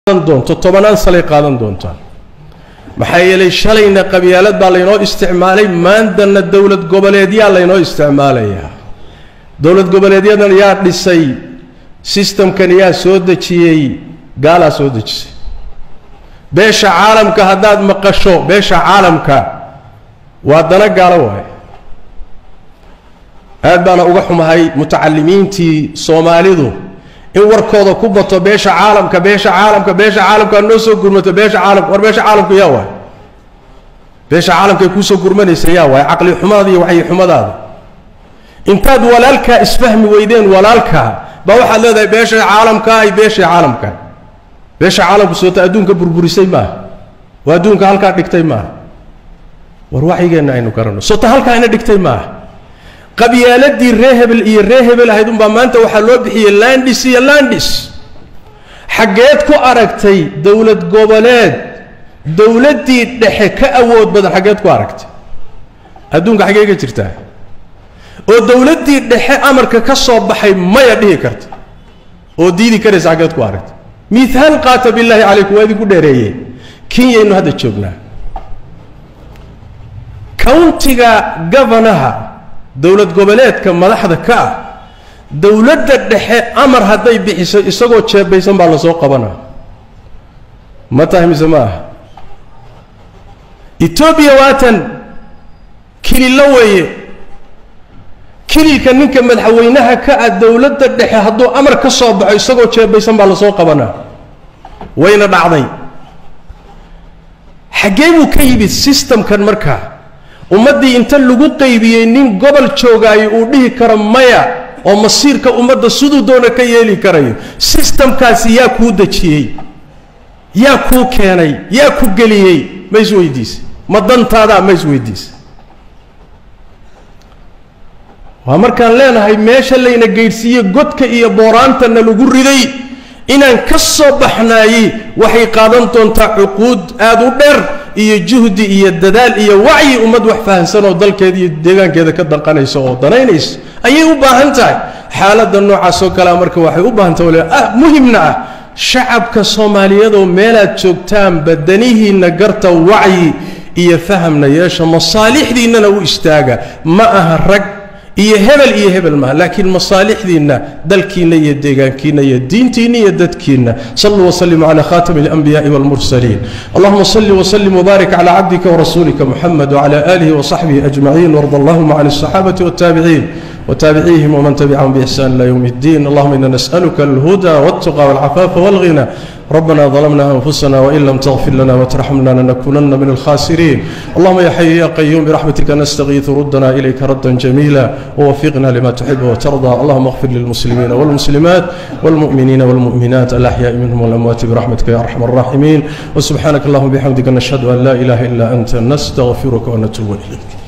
doonto tobanaan salay qaadan doontaan maxaa yeelay shalayna qabyaalad baa laynoo isticmaalay maantana dowlad goboleedyaa laynoo isticmaalayaa dowlad goboleedyadan yaa dhisay sistamkan yaa soo dejiyey gaalaa soo dejisay beesha caalamka haddaad maqasho beesha caalamka waa dana gaalo waaye aad baana uga xumahay mutacalimiintii soomaalidu in warkooda ku bato beesha caalamka beesha caalamka beesha caalamka noo soo gurmato beesha caalamka war beesha caalamku yaa waay beesha caalamkay kuusoo gurmanaysa yaa waay caqli xumaada iyo waxyi xumadaada intaad walaalkaa isfahmi weydeen walaalkaa baa waxaad leedahay beesha caalamka ay beesha caalamka beesha caalamku soota adduunka burburisay maaha waa adduunka halkaa dhigtay maaha war waxyigeenna aynu garanno soota halkaa ina dhigtay maaha qabyaaladii ree hebel iyo ree hebel ahayd unbaa maanta waxaa loo bixiyey landis iyo landis xaggeed ku aragtay dowlad goboleed dowladdii dhexe ka awood badan xaggeed ku aragtay adduunka xaggee ka jirtaa oo dowladdii dhexe amarka ka soo baxay maya dhihi karta oo diidi karaysa xaggeed ku aragtay mihaal qaata billaahi calaykum waa idinku dheereeyey kenyaynu hadda joognaa countiga governaha dowlad goboleedka madaxda ka ah dowladda dhexe amar hadday bixiso isagoo jeebaysan baa lasoo qabanaa ma tahay mise ma aha etoobiya waatan kilillo weeye kililka ninka madaxweynaha ka ah dowladda dhexe hadduu amar ka soo baxo isagoo jeebaysan baa lasoo qabanaa wayna dhacday xaggee buu ka yimid sistamkan markaa ummaddii inta lagu qaybiyey nin gobol joogaayo uu dhihi karo maya oo masiirka ummadda siduu doona ka yeeli karayo sistamkaasi yaa kuu dejiyey yaa kuu keenay yaa ku geliyey ma isweydiise ma dantaadaa ma isweydiise waa markaan leenahay meesha layna geydhsiiye godka iyo booraantana lagu riday inaan ka soo baxnaaye waxay qaadan doontaa cuquud aada u dheer iyo juhdi iyo dadaal iyo wacyi ummad wax fahamsan oo dalkeeda iyo deegaankeeda ka danqanaysa oo danaynaysa ayay u baahan tahay xaaladda noocaas oo kalea marka waxay u baahan tahay ah muhimna ah shacabka soomaaliyeedoo meelaad joogtaanba danihiinna garta wacyi iyo fahamna yeesha masaalixdiinnana u istaaga ma aha rag iyo hebel iyo hebel maaha laakiin masaalixdiinna dalkiinna iyo deegaankiinna iyo diintiinna iyo dadkiinna saluu waslimu cala khatami اlanbiyaءi wاlmursaliin allahuma sali wslim wbarik cla cabdika wrasuulika muxamed wcla alihi wصaxbihi ajmaciin warda allahuma can الصaxaabati wاtaabiciin wtaabicihim wman tabicahum bixsan ila ywm اddin allahuma ina nasأlka اlhuda wاltuqa wاlcafaafa wاlghina ربنا ظلمنا أنفسنا وإن لم تغفر لنا وترحمنا لنكونن من الخاسرين اللهم يا حي يا قيوم برحمتك نستغيث ردنا إليك ردا جميلا ووفقنا لما تحب وترضى اللهم اغفر للمسلمين والمسلمات والمؤمنين والمؤمنات الأحياء منهم والأموات برحمتك يا أرحم الراحمين وسبحانك اللهم بحمدك نشهد أن لا إله إلا أنت نستغفرك ونتوب إليك